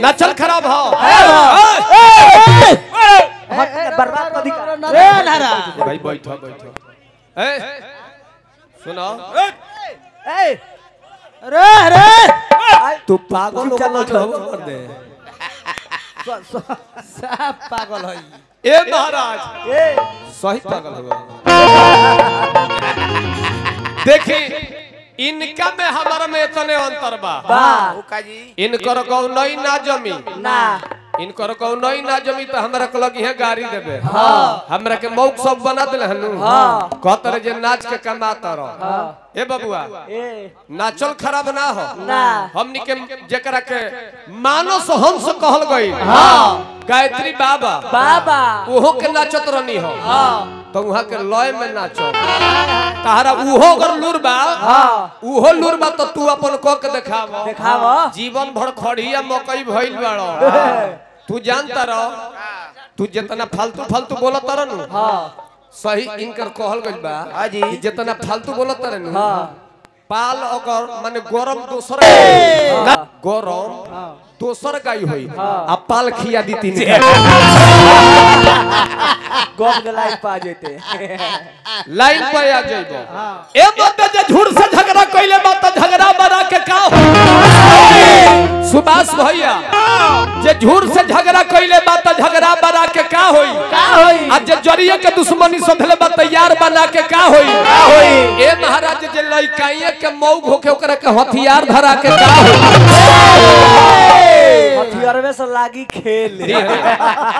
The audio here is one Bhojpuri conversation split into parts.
नाचल खराब हो बर्बाद कर दी का ए नारा भाई बैठो बैठो ए सुनो ए अरे अरे तू पागल लोग कर दे सब पागल है ए महाराज ए सही पागल हुआ देखी इनका में हमारा में इतने अंतर बा बा काजी इनकर कौ नई ना जमी ना इनकर कौ नई ना जमी तो हमरा के लगी है गाड़ी देबे हाँ हमरा के मौक सब बना दिल हनु हाँ। कहतर जे नाच के कमाता रहो ए बबुआ ए नाचल खराब ना हो ना हमनी के जेकरा के मानस हंस कहल गई हाँ गायत्री बाबा बाबा ओहो के नाचत रहनी हो हाँ तो वहाँ के लय में नाचो तारा उहो अगर लूर बा हाँ उहो लूर बा तो तू अपन क के देखाव देखाव जीवन भर खड़िया मकई भइल बाड़ो तू जानता रहो तू जितना फालतू फालतू बोलत रह नु हाँ सही इनकर कहल गइल बा हाँ जी। कि जितना फालतू बोलत रह नु हाँ पाल अगर माने गरम दोसर हाँ। गरम दोसर गाय होई आ पाल खिया दी तीन गप के लाइफ पा जेते लाइन पे आ जाइबो ए मत जे झूठ से झगड़ा कइले बा त झगड़ा बना के का हो सुभाष भैया जे झूठ से झगड़ा कइले बा त झगड़ा बना के का होई का होई आ जे जरिए के दुश्मनी सधले बा तैयार बना के का होई का होई ए महाराज जे लइकाइए के मौग होके ओकरा के हथियार धरा के का होई हथियारवे से लागी खेल जी हाँ।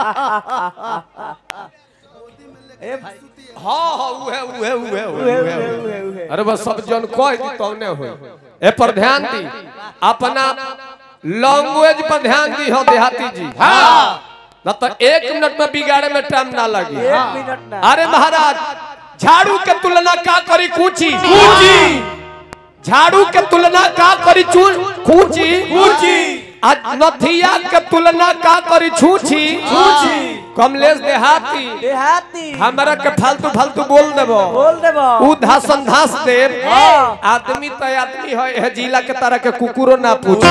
ए भाई हाँ हाँ उहे उहे उहे उहे उहे उहे उहे उहे अरे बस सब जन कह दी तौने होई ए पर ध्यान दी अपना लैंग्वेज पर ध्यान दी हो देहाती जी हाँ न तो एक मिनट में बिगाड़े में टाइम ना लगी एक मिनट ना अरे महाराज झाड़ू के तुलना का करी कूची कूची झाड़ू के तुलना का करी चू कूची कूची आज नथिया के तुलना का करी छूची छूची कमलेश देहाती देहाती हमरा के फालतू फालतू बोल देबो बोल देबो उ धासन धास देव हाँ। आदमी तो आदमी है है जिला के तरह के कुकुरो ना पूछ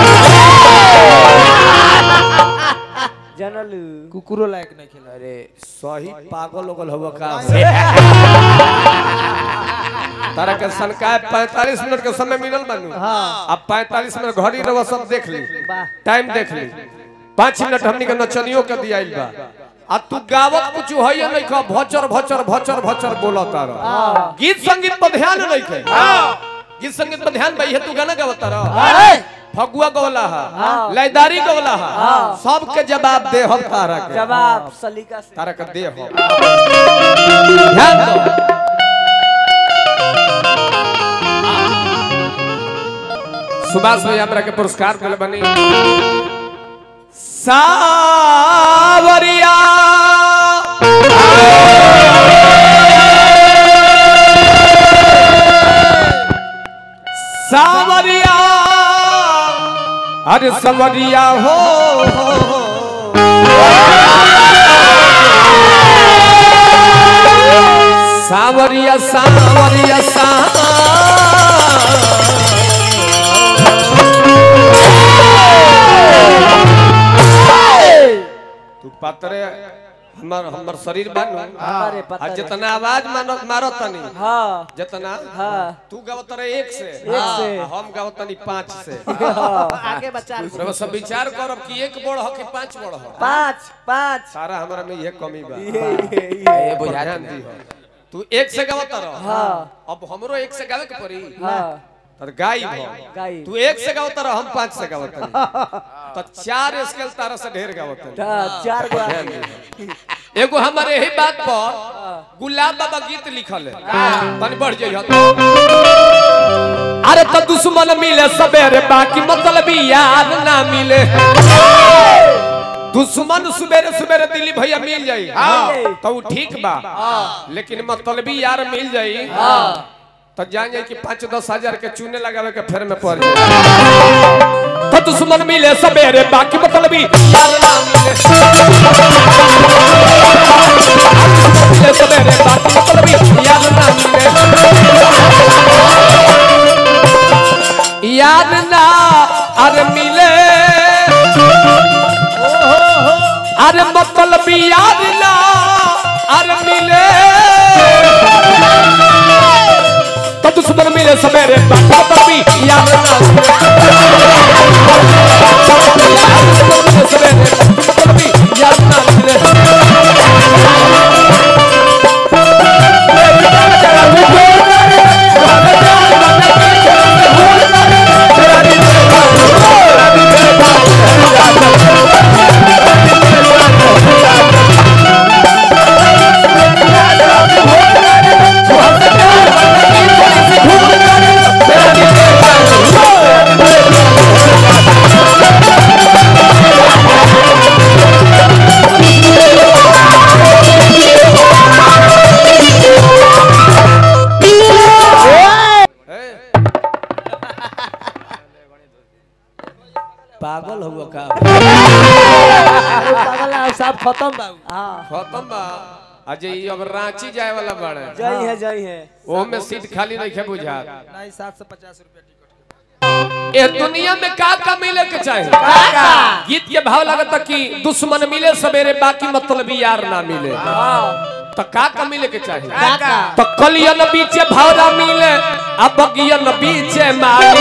जनलू कुकुरो लायक नहीं खेला अरे सही पागल लोगल हवा का तारा के सनकाय 45 मिनट के समय मिलल बानू हाँ। अब 45 मिनट घड़ी रवा सब देख ली वाह टाइम देख ली पाँच मिनट हमनी के नचनियों के दियाइल बा आ तू गावत कुछ है नहीं खा भचर भचर भचर भचर बोलता रह गीत संगीत पर ध्यान नहीं खे गीत संगीत पर ध्यान भाई है तू गाना गावता रह फगुआ गवला हा लयदारी गवला हा सबके जवाब दे हम तारा के जवाब सलीका से तारा के दे हम ध्यान दो सुभाष भाई हमरा के पुरस्कार दिल बनी सावरिया सावरिया अरे सवरिया हो, हो, हो। सावरिया सावरिया सा तू पातरे हमर हमर शरीर बानू अरे आ पता जितना आवाज मानो मारो तनी हाँ जितना हाँ तू गावत रहे एक से एक से। आ हम गावत तनी पाँच से आगे बच्चा रउआ सब विचार करब कि एक बड़ हो कि पाँच बड़ हो पाँच पाँच सारा हमरा में ये कमी बा ये ये ये ये बुझा ध्यान दी हो। तू एक से गावत रह हाँ अब हमरो एक से गावे के पड़ी हाँ तर गाई भो गाई तू एक से गावत रह हम पाँच से गावत रही तो चार स्केल तारा से ढेर गावत रही हाँ, चार गो ध्यान दी। एगो हमारे यही बात पर गुलाब बाबा गीत लिखल है तनी बढ़ जाइए अरे तो दुश्मन मिले सवेरे बाकी मतलब यार ना मिले दुश्मन सवेरे सवेरे दिल्ली भैया मिल जाई हाँ। तो उ ठीक बा लेकिन मतलबी यार मिल जाई तो जान जाई कि पाँच दस हजार के चूने लगावे के फेर में पड़ जाए तो दुश्मन मिले सवेरे बाकी मतलबी यार ना मिले मिले सवेरे बाकी मतलबी यार ना मिले यार ना अरे मिले अरे मतलब याद ना अरे मिले तो दुश्मन मिले सवेरे मतलब याद ना मिले सवेरे मतलब याद ना मिले पागल हुआ का पागल ना सब खत्म बाबू हाँ खत्म बा अजय ई अब रांची जाए वाला बाड़े जय है जय है ओ में सीट खाली नहीं है बुझा नहीं सात सौ पचास रुपया टिकट ए दुनिया में का का मिले के चाहे गीत के भाव लगता कि दुश्मन मिले सवेरे बाकी मतलब यार ना मिले तो का का मिले के चाहे तो कलियन बीचे भावरा मिले अब बगियन बीचे माली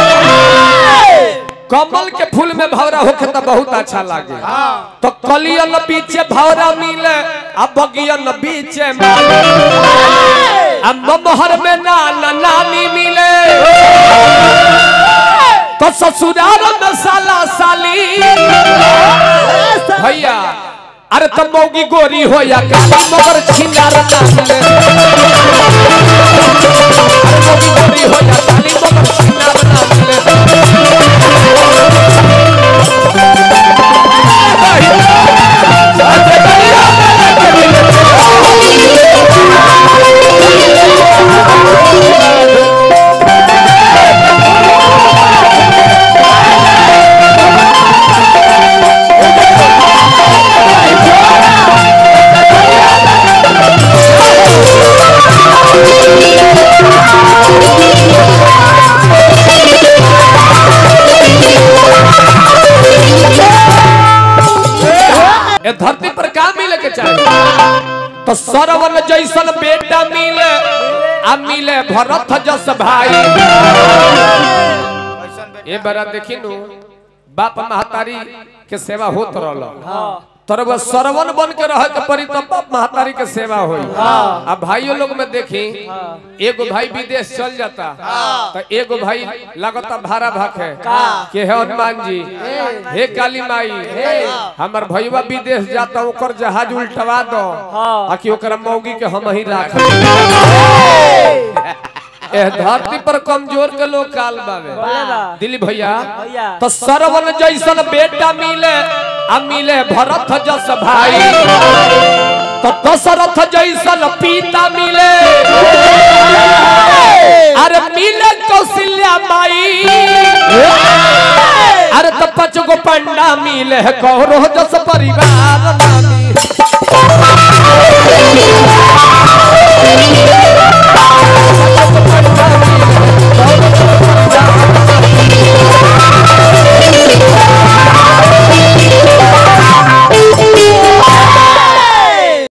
कमल के फूल में भौरा होखे तो बहुत अच्छा लागे तो कलियन बीचे भौरा मिले अब बगियन बीचे माली अब ममहर में नाना नानी मिले तो ससुराल में साला साली भैया अरे तब मौगी गोरी हो या काली मगर छिनार ना मिले अरे मौगी गोरी हो या काली मगर छिनार ना मिले ए धरती पर का मिले के चाहिए तो सरवन जैसन बेटा मिले आ मिले भरत जस भाई ए बरा देखी नु बाप महतारी के सेवा होत रहल तर वो सरवन बन के रह के परी तब बाप महतारी के सेवा होई आ भाइयों लोग में देखी एगो भाई विदेश चल जाता तो एगो भाई लगता भाड़ा भाखे के है हनुमान जी हे काली माई हमर भैया विदेश जाता ओकर जहाज उल्टवा दो आ कि ओकरा मौगी के हम ही राख ए धरती पर कमजोर के लोग काल बावे बा। दिलीप भैया भैया। तो सरवन जैसन बेटा मिले आ मिले भरत जस भाई तो दशरथ जैसन पिता मिले अरे मिले कौशल्या माई अरे तो पाँच गो पंडा मिले कौरो जस परिवार